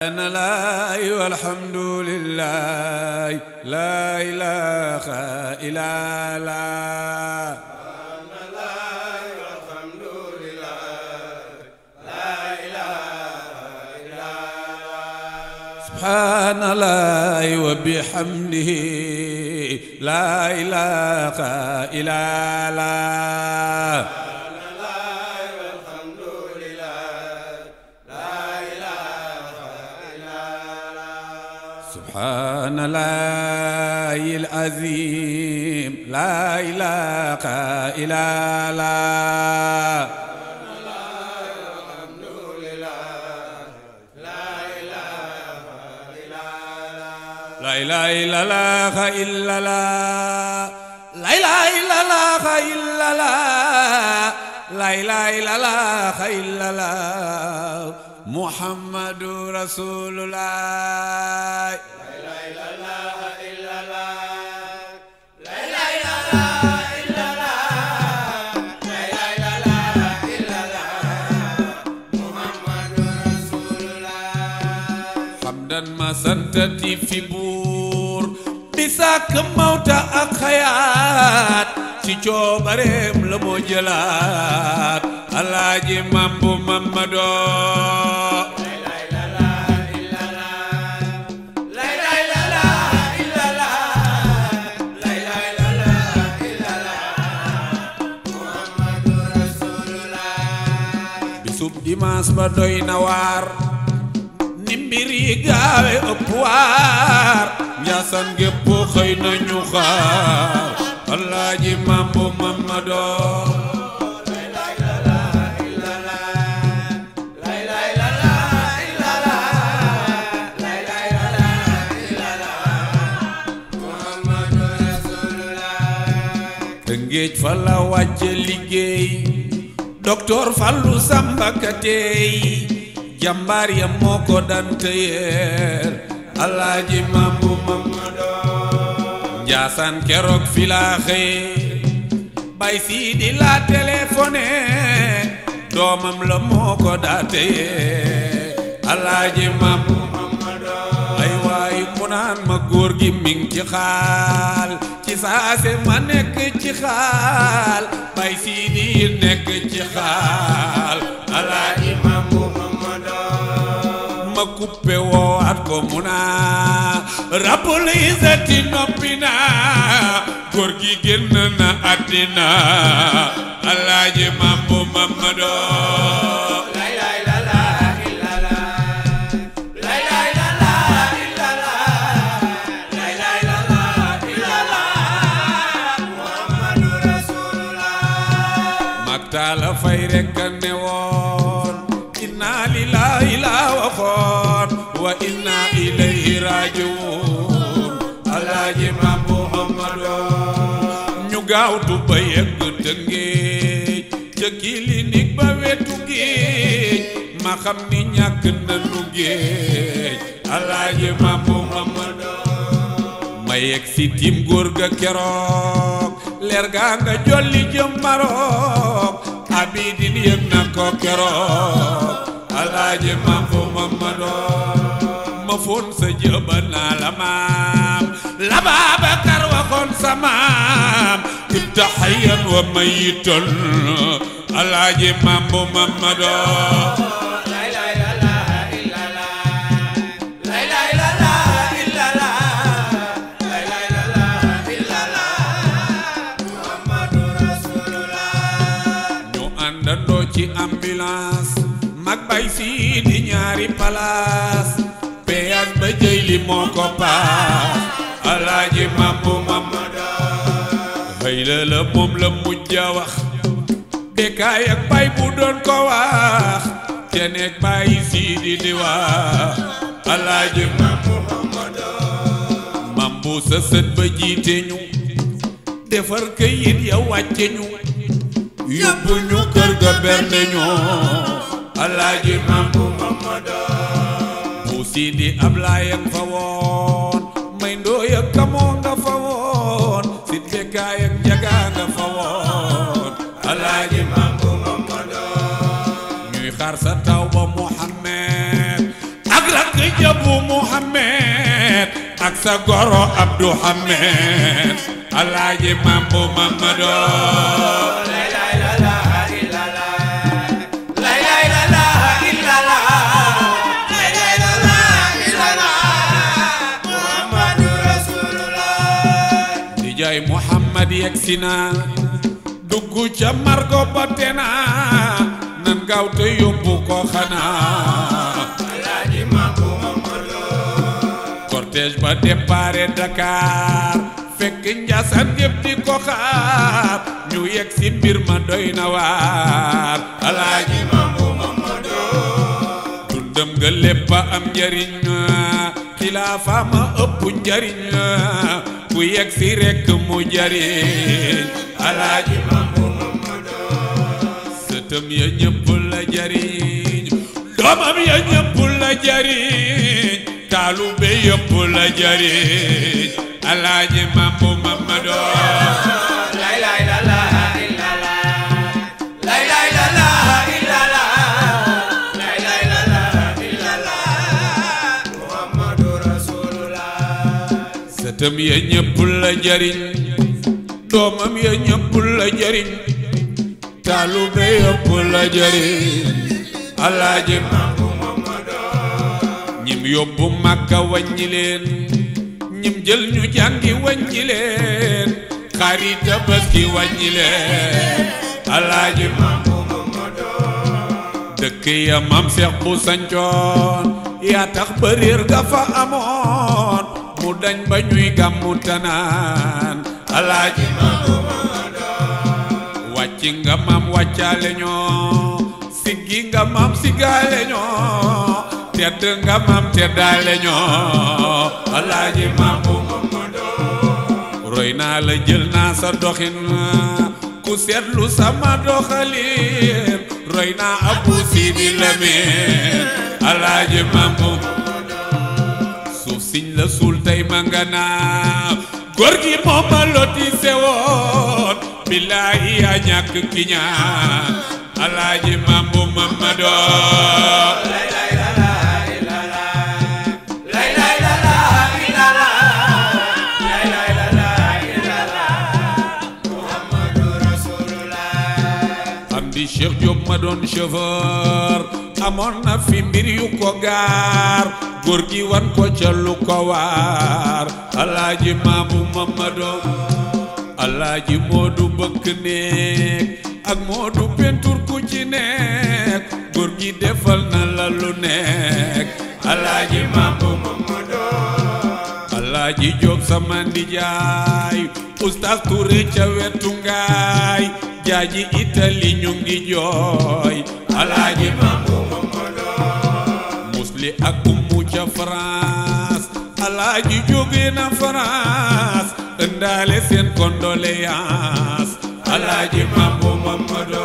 أنا لا والحمد لله لا إله إلا الله سبحان الله وبحمده لا إله إلا الله سبحان الله العظيم لا إله إلا الله لا إله إلا الله إلا الله لا إله إلا الله إلا الله لا إله إلا الله إلا الله محمد رسول الله xamdan ma santati fi buur bi sàkk mawta ak xayaat ci coobareem la moo jëlaat alaaji mambu mamadoo bisub dimaas ba doy na waar ni mbir yi gaawe ëpp waar njaasan gépp xëy nañu xaar alaaji mambu mamadoo Tëngéej fa la wàcce liggéey docteur Fallou Samba Kateey jàmbaar ya moo ko daan tëyeer alaaji Mambu Mamadou Njaasaan keroog fi laa xëye bay sii di la téléphoné doomam la moo ko daa tëyeer alaaji Mambu ay waay mu naan ma góor gi mi ngi ci xaal ci saase ma nekk ci xaal bay sii di nekk ci xaal alaaji Mambu ma kuppe woowaat ko mu naa rabbul izzati noppi naa góor gi génn na àddina alaaji Mambu Mamadoo taala fay rekk a ne woon inna lillahi la waxoon wa inna ilayhi rajiun alaaji Mambu Mamadu ñu gaawtu ba yegg Tëngéej ca clinique ba wetu géej ma xam ni ñàkk nanu géej alaaji Mambu Mamadu ma yegg si tim góor ga keroog leer gaa nga jolli jëm Maroc abidin yëg na ko keroog alaaji Mambu Mamadoo ma foon sa jëba naa la maam la Baabakar waxoon sa maam ibta hayyan wa mayitan alaaji Mambu Mamadoo àndandoo ci ambulance mag bay si di ñaari palaas péage ba jëy li moo ko paas alaaji Mambu Mamadoo xëy la la moom la mujj a wax bekaay ak bay bu doon ko wax te nekk bay si di di wax alaaji Mambu Mamadoo Mambu sa sët ba jiite ñu defar këyit ya wàcce ñu yóbbu ñu kër ga bernde ñoo alaaji Mambu Mamadoo bu Sidi Ablaay ak fa woon may ndooy ak kamoo nga fa woon si bekkaay ak njagaa nga fa woon alaaji Mambu Mamadoo ñuy xaar sa taw ba Muhammed ak rakk jabu Muhammad ak sa goro Abdou Hamed alaaji mambu Mamado di jaay Muhammad yegsi na dugg ca margo ba tena nan gaaw te yóbbu ko xanaa cortège ba dépare Dakar fekk Njaasaan yëpp di ko xaar ñu yegg si mbir ma doy na waar alaaji dundam nga lépp a am njariñ xilaafa ma ëpp njariñ ku yegg si rekk mu jariñ alaaji sëtëm ya ñëpp la jariñ doomam ya ñëpp la jariñ taalube yëpp la jariñ alaaji mambu mamado sëtëm ya ñëpp la jariñ doomam ya ñëpp la jariñ taalube yëpp la jariñ alaaji mambu ñim yóbbu màkka wàññi leen ñim jël ñu jàngi wàññi leen xari tabaski wàññi leen alaaji mambu dëkk ya mam seex bu sancoon yaa tax ba réer ga fa amoon mu dañ ba ñuy gàmmu tanaan alaaji mambu wàcci nga mam wàccaale ñoo siggi nga mam siggaale ñoo tedd nga mam teddaale ñoo alaaji mambu roy naa la jël naa sa doxin ku seetlu sama doxalin roy naa abu sidi lamin alaaji mambu suuf siñ la suul tey ma nga naa góor gi moom ma loti sewoon billaahi yaa ñàkk ki ñaan alaaji mambu mamadoo am di Cheikh Diop ma doon chauffeur amoon na fi mbir yu ko gaar góor gi wan ko ca lu ko waar alaaji maamu Mamado alaaji Moodu bëkk néeg ak Moodu pentur ku ci nekk góor gi defal na la lu nekk alaaji maamu Mamado alaaji Jóob sama ndijaay Oustaz Touré ca wetu ngaay jaaji Itali ñu ngi jooy alaaji Mambu musli ak ummu ca France alaaji jóge na France ëndaale seen condoléance alaaji Mambu Mamado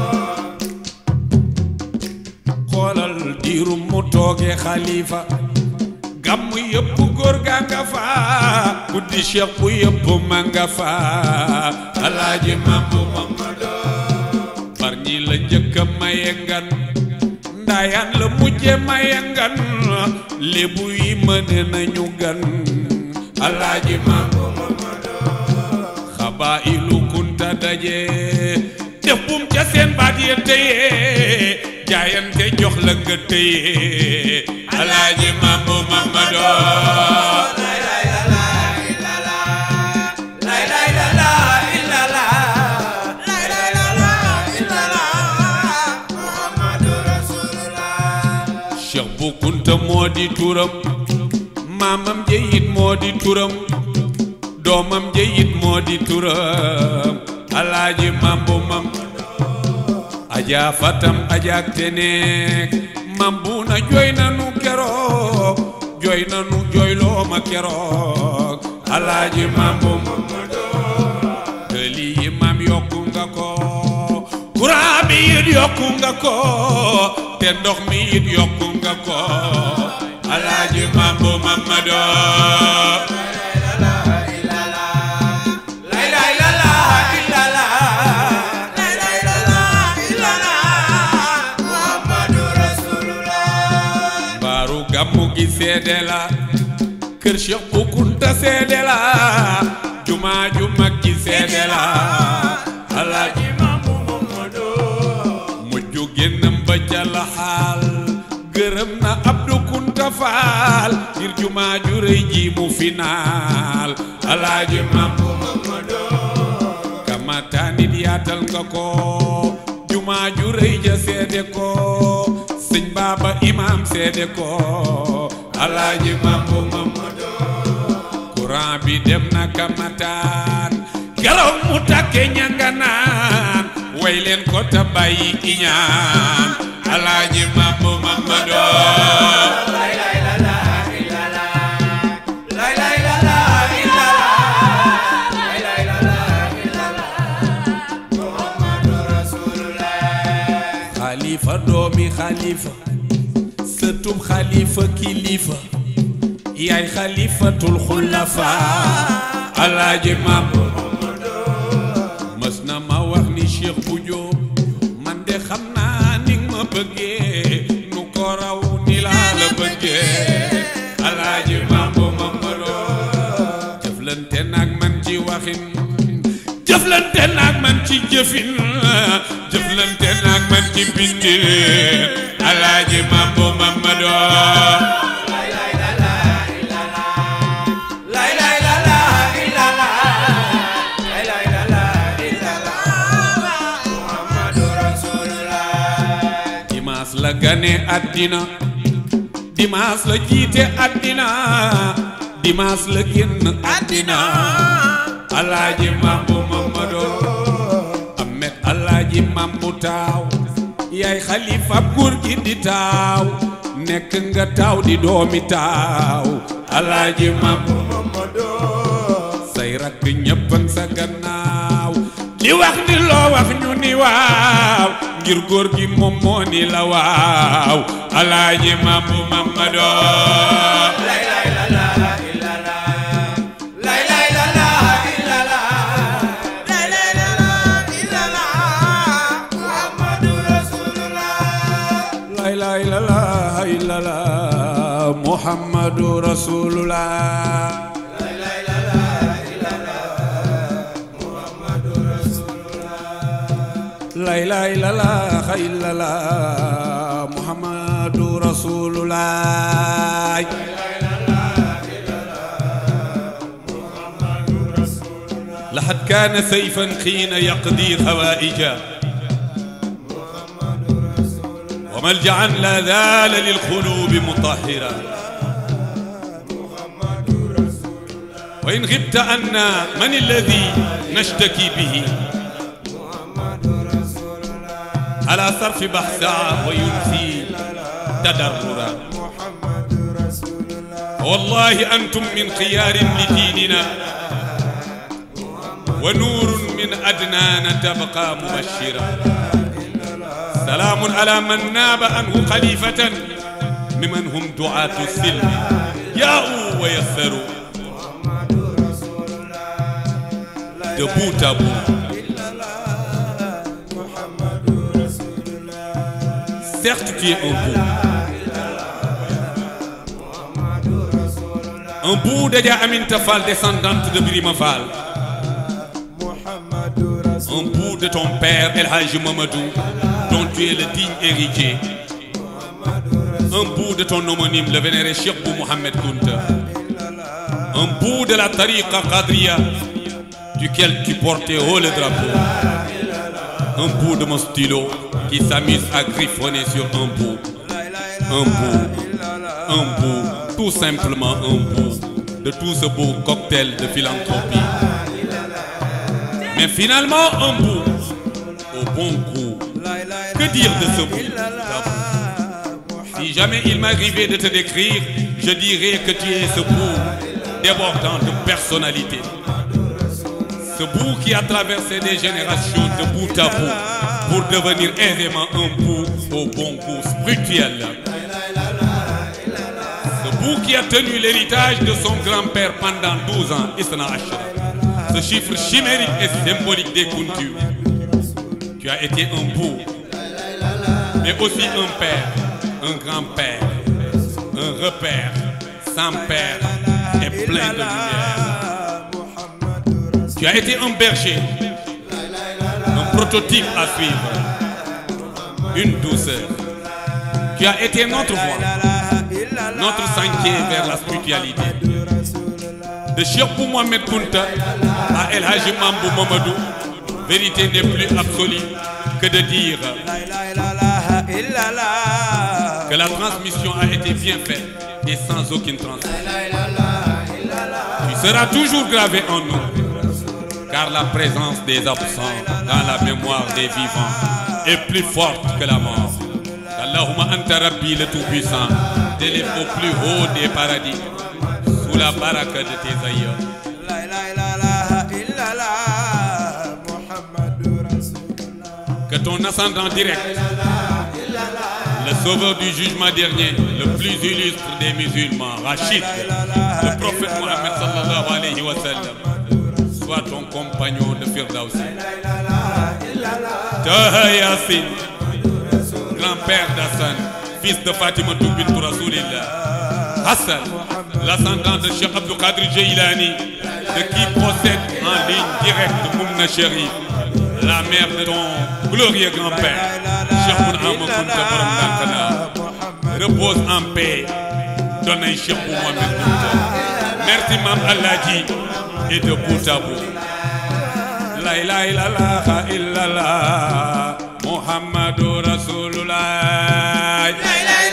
xoolal diirum mu tooge xalifa gàmmu yëpp góor gaa nga fa guddi cheikh bu yëpp ma nga fa alaaji mambu mamado far ñi la njëkk a maye ngan ndaayaan la mujje maye ngan lébu yi mëne nañu gan alaaji mambu mamado xabaa ilu kunta daje def bum ca seen baat ya téye jaayante jox la nga téye alaaji mambu mamado cheikh bu kunta moo di turam maamam jeyit moo di turam doomam jeyit moo di turam alaaji mambu mam ajaa fatam ajaak teneek mambu na jooy nanu keroog jooy nanu jooyloo ma keroog alaaji mambu tëli yi mam yokku nga ko courant bi it yokku nga ko te ndox mi it yokku nga ko alaaji mambu mamado seede la kër Cheikh Bu Kunta seede la jumaa ju mag ji seede la alaaji Maamu Mamadu mujj génnam ba ca la xaal gërëm na Abdu Kunta Faal ngir jumaa ju rëy ji mu finaal alaaji Maamu Mamadu kamata nit yaatal nga ko jumaa ju rëy ja seede ko sëñ baaba imaam seede ko alaaji Mambu Mamadu courant bi dem na kamataan keroog mu takke ñanganaan way leen ko ta bàyyi iñaan alaaji Mambu Mamadu xalifa doomi xalifa sëtub xalifa kilifa yaay xalifatul xulafa alaaji maam mës na ma wax ni Cheikh bu Jóob man de xam naa ni nga ma bëggee nu ko raw ni laa la bëggee alaaji maam bu Mamadou jëflante naag man ci waxin jëflante naag man ci jëfin jëflante naag man ci bindin alaaji mambo mamado dimaas la gane àddina dimaas la jiite àddina dimaas la génn àddina alaaji mambu mamado amet alaaji mambu taaw yaay xalifa góor gi di taaw nekk nga taaw di doomi taaw alaaji mambu mamado say rakk ñëppan sa gannaaw di wax ni loo wax ñu ni waaw ngir góor gi moom moo ni la waaw alaaji mambu mamado la ilaha illallah muhammadu rasulullah la ilaha illallah illallah muhammadu rasulullah لقد كان سيفا حين يقضي الهوائج وملجعا لا زال للقلوب مطهرا وإن غبت عنا من الذي نشتكي به على صرف بحثا وينسي تدررا والله أنتم من خيار لديننا ونور من أدنان تبقى مبشرا سلام على من ناب عنه خليفة ممن هم دعاة السلم جاءوا ويسروا debout à bout. Certes, tu es un bout. Un bout de Amin Tafal, descendante de Birima Fall. Un bout de ton père, El Hajj Mamadou, dont tu es le digne héritier. Un bout de ton homonyme, le vénéré Cheikh Bou Mohamed Kounta. Un bout de la tariqa Qadriya, duquel tu portais haut le drapeau. Un bout de mon stylo qui s'amuse à griffonner sur un bout. Un bout, un bout, tout simplement un bout de tout ce beau cocktail de philanthropie. Mais finalement, un bout au bon goût. Que dire de ce bout Si jamais il m'arrivait de te décrire, je dirais que tu es ce bout débordant de personnalité. Ce bout qui a traversé des générations de bout à bout pour devenir aisément un bout au bon goût spirituel. Ce bout qui a tenu l'héritage de son grand-père pendant 12 ans, Isna Ashra. Ce chiffre chimérique et symbolique des Kuntu. Tu as été un bout, mais aussi un père, un grand-père, un repère, sans père et plein de lumière. Tu as été un berger, un prototype à suivre, une douceur. Tu as été notre voie, notre sentier vers la spiritualité. De Cheikh Mohamed Kunta à El Haji Mambou Mamadou, vérité n'est plus absolue que de dire que la transmission a été bien faite et sans aucune transmission. Tu seras toujours gravé en nous, car la présence des absents dans la mémoire des vivants est plus forte que la mort. Allahumma anta rabbi le tout-puissant, t'élève au plus haut des paradis, sous la baraka de tes aïeux. Que ton ascendant direct, le sauveur du jugement dernier, le plus illustre des musulmans, Rachid, le prophète Mohammed sallallahu alayhi wa sallam, soit ton compagnon de Firdausi. Taha Yassin, grand-père d'Hassan, fils de Fatima bint Rasoulillah. Hassan, l'ascendant de Cheikh Abdou Qadir Jailani, de qui possède en ligne directe Moumna Sherif, la mère de ton glorieux grand-père, Cheikh Mouna Kunta Borom Dankana. Repose en paix, donne un Cheikh Mohamed Kunta. Merci Mam Alhaji et de bout à bout. La ilaha illallah illallah Muhammadu Rasulullah. La ilaha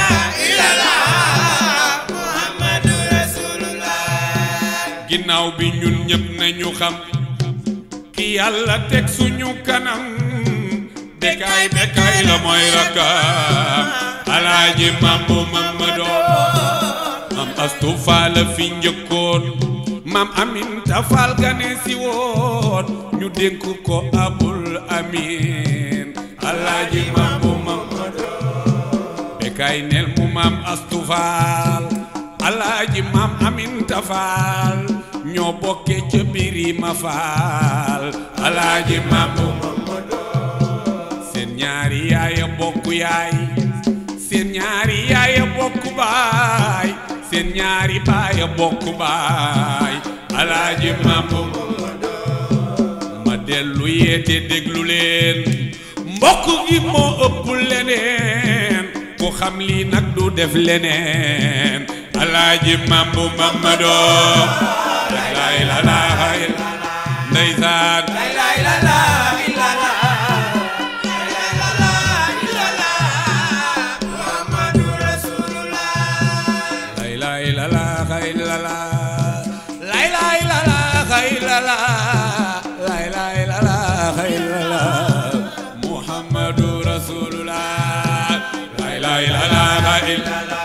illallah Muhammadu Rasulullah ginnaaw bi ñun ñëpp nañu xam ki yàlla teg suñu kanam bekaay bekaay la mooy rakam alaaji mambu mamadoo mam astu faal fi njëkkoon mam aminta faal gane si woon ñu dénk ko abul amin alaaji mambu mamadoo bekaay nel mu mam astu faal alaaji mam aminta faal ñoo bokke ca birima faal alaaji mambu seen ñaari yaaya bokk yaay seen ñaari yaaya bokk baay seen ñaari baaya bokk baay alaaji mambu ma dellu yeete déglu leen mbokk gi moo ëpp leneen ku xam lii nag du def leneen alaaji mambu mamadoo la ilaha illa ndeysaan La ilaha illallah Muhammadu Rasulullah la ilaha illallah la ilaha illallah la ilaha illallah illallah muhammadu rasulullah la ilaha illallah illallah